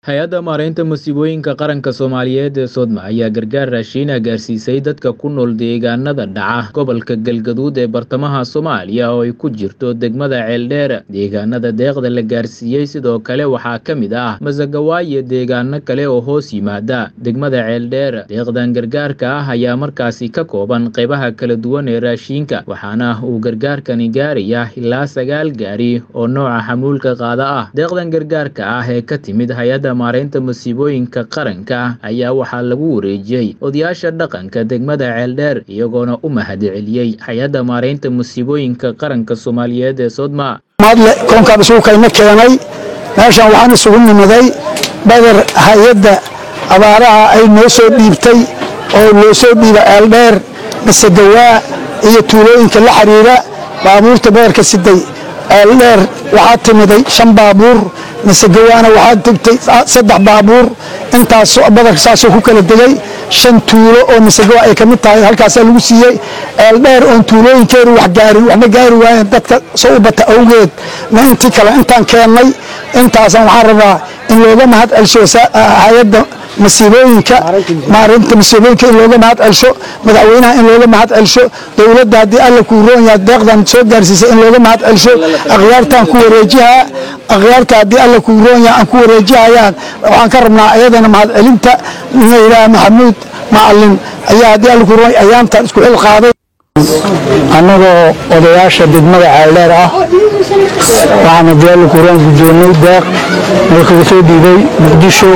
hay-adda maaraynta masiibooyinka qaranka soomaaliyeed ee sodma ayaa gargaar raashiina gaarsiisay dadka ku nool deegaanada dhaca gobolka galgaduud ee bartamaha soomaaliya oo ay ku jirto degmada ceeldheer deegaanada deeqda la gaarsiiyey sidoo kale waxaa ka mid ah masagawaayo deegaano kale oo hoos yimaada degmada ceeldheer deeqdan gargaarka ah ayaa markaasi ka kooban qeybaha kala duwan ee raashiinka waxaana uu gargaarkani gaaraya ilaa sagaal gaari oo nooca xamuulka qaada ah deeqdan gargaarka ah ee ka timid hay-adda maaraynta masiibooyinka qaranka ayaa waxaa lagu wareejiyey odayaasha dhaqanka degmada ceeldheer iyagoona u mahadceliyey hay-adda maaraynta masiibooyinka qaranka soomaaliyeed ee sodma mahadle koonkaan isugu kayna keenay meeshan waxaan isugu nimiday badar hay-adda abaaraha ay noo soo dhiibtay oo loo soo dhiiba ceeldheer masegawaa iyo tuulooyinka la xiriira baabuurta badarka siday ceeldheer waxaa timiday shan baabuur masegawaana waxaa tegtay saddex baabuur intaas badarka saasoo ku kala degay shan tuulo oo masegawa ay ka mid tahay halkaasaa lagu siiyey ceeldheer oon tuulooyinkeedu wax gaarin waxba gaari waayeen dadka soo u bata awgeed na intii kale intaan keennay intaasan waxaan rabaa in looga mahad celsho hay-adda masiibooyinka maarinta masiibooyinka in looga mahad celsho madaxweynaha in looga mahad celsho dowladda haddii alla kuu roon yahay deeqdan soo gaarsiisay in looga mahad celsho akhyaartaan ku wareejihaa akhyaarta haddii alla kuu roon yahay aan ku wareejihayaan waxaan ka rabnaa ayadana mahad celinta layidhaha maxamuud macalin ayaa haddii alla kuu roon ayaantan isku xil qaaday annagoo odayaasha degmada ceeldheer ah waxaana diyaalla kuuraan guddoonnay deeq markaga soo dhiibay muqdisho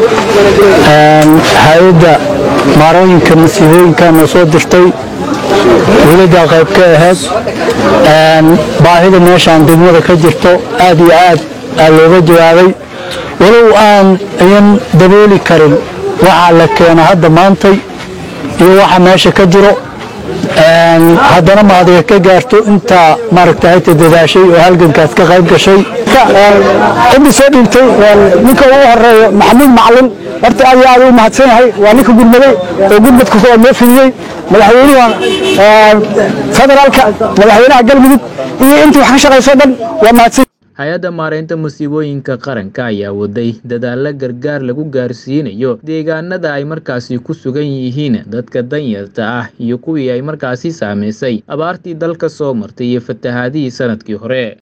hay-adda maarooyinka masiibooyinka noo soo dirtay dowladdaa qayb ka ahayd baahida meeshaan degmada ka jirto aad iyo aad aa looga jawaabay walow aan ayan dabooli karin waxaa la keeno hadda maantay iyo waxa meesha ka jiro haddana maadiga ka gaarto intaa maaragta hayta dadaashay oo halgankaas ka qayb gashay cidii soo dhiibtay ninka ugu horeeyo maxamuud macalin horta aad iyo aad u mahadsan yahay waa ninka gudmaday oo gudmadka kuwa noo fidiyey madaxweynaha federaalka madaxweynaha galmudug iyo intii wax ka shaqayso dhan waa mahadsan hay-adda maaraynta masiibooyinka qaranka ayaa waday dadaalo gargaar lagu gaarsiinayo deegaanada ay markaasi ku sugan yihiin dadka danyarta ah iyo kuwii ay markaasi saamaysay abaartii dalka soo martay iyo fatahaadihii sanadkii hore